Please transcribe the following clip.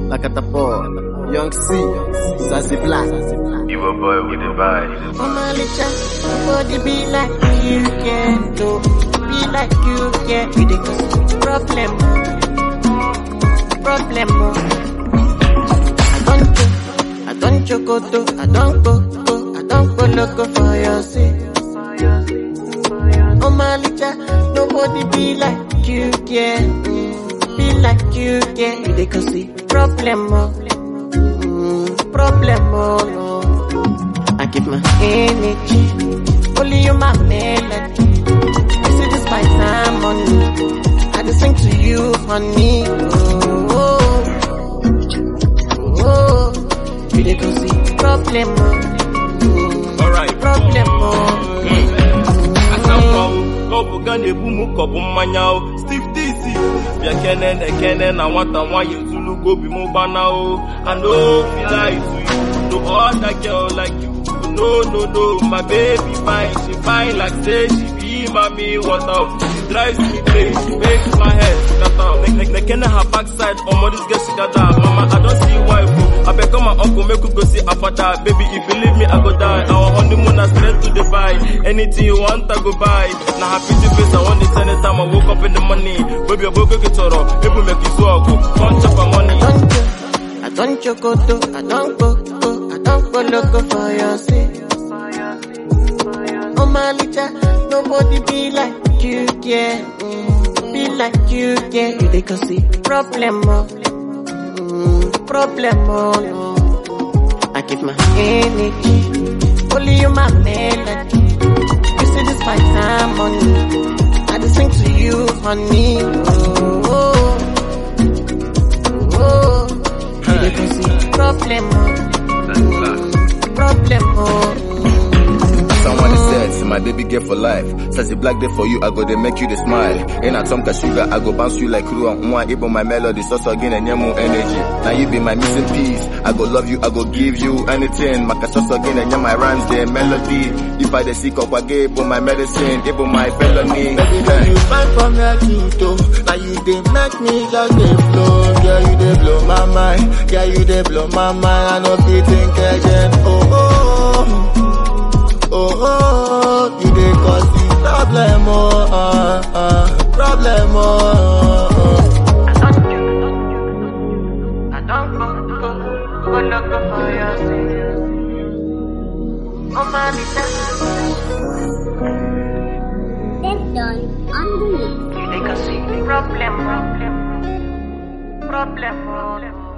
Lakatapo, Young C, Sassy Black. You a boy with a vibe. Mama Licha, nobody be like you can do. Be like you can. You dey cause problem. Problem. I don't go, I don't choco I don't go, go, I don't go loco for your sake. Mama Licha, nobody be like you can. Mm, Be like you can. You dey cause problem. Mm, problem. Oh, no. I give my energy. Only you my melody. I say this my time money. I just sing to you, honey. Oh, oh, oh. You dey go see problem. Oh. Alright. Problem. Oh. asampa o ọ bụ ga na-ebu m ka ọ bụ mmanya o steve dc bịa kene na ekene na nwata nwanyị zulugo obi m gbana o i no feel lie to you no other girl like you no no no my baby fine she fine like say she be mami water she drives me crazy she makes my head scatter Nek- nek- nekene her backside omo this girl she gather mama i don see wife o abeg come my uncle make we go see her father baby if you leave me i go die our honeymoon na straight to dubai anything you want i go buy na her pretty face i wan dey send anytime i woke up in the morning baby obogo gị chọrọ ebu make izu ọgụ come chop my money. I don't chocoto, I don't go, go, I don't go loco for your sake. Oh my licha, nobody be like you, yeah. Mm, be like you, yeah. You dey cause see problem, oh. Mm, problem, oh, no. I give my energy, only you my melody. You see this my time money. I just sing to you, honey. Oh, oh, oh. You dey go see problem, oh. Problem, oh. Someone said, see my baby girl for life. Says the black day for you, I go they make you the smile. In a Tomka sugar, I go bounce you like crew and one even my melody, so so again and more energy. Now you be my missing piece. I go love you, I go give you anything. Maka so so again and my rhymes, their melody. If I the sick up, I gave my medicine, even my felony. Baby, girl, you find from here to toe. Now you dey make me just dey flow. Girl, you dey blow my mind. Girl, you dey blow my mind. I no fit think again. Oh, oh, oh, oh. You dey cause the problem, oh, uh, uh, problem, oh, oh. I don't I don't go, go, go loco for your sake. Oh, mamita, Step done on the mix. you dey go see problem, problem, problem, oh.